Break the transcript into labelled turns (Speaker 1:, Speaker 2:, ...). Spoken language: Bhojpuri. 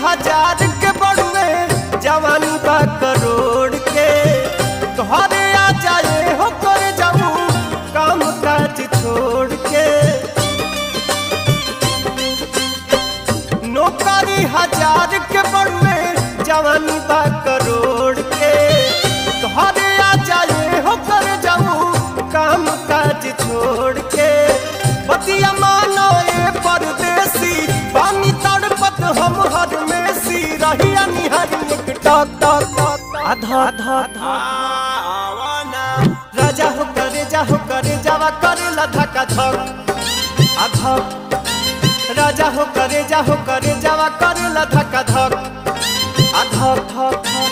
Speaker 1: हजार के बड़ुए जवानी बा करोड़ के घरे आ जाए हो कर जाऊं काम काज छोड़ के नौकरी हजार के बड़ुए जवानी बा करोड़ के घरे आ जाए हो कर जाऊं काम काज छोड़ के बतिया मानो ये परदेसी पानी तड़पत हम हर में सी रहिया निहर एक टक टक टक आधा आधा आधा राजा हो करे जा हो करे जावा करे ला धका धक आधा राजा हो करे जा हो करे जावा करे ला धका धक आधा धक धक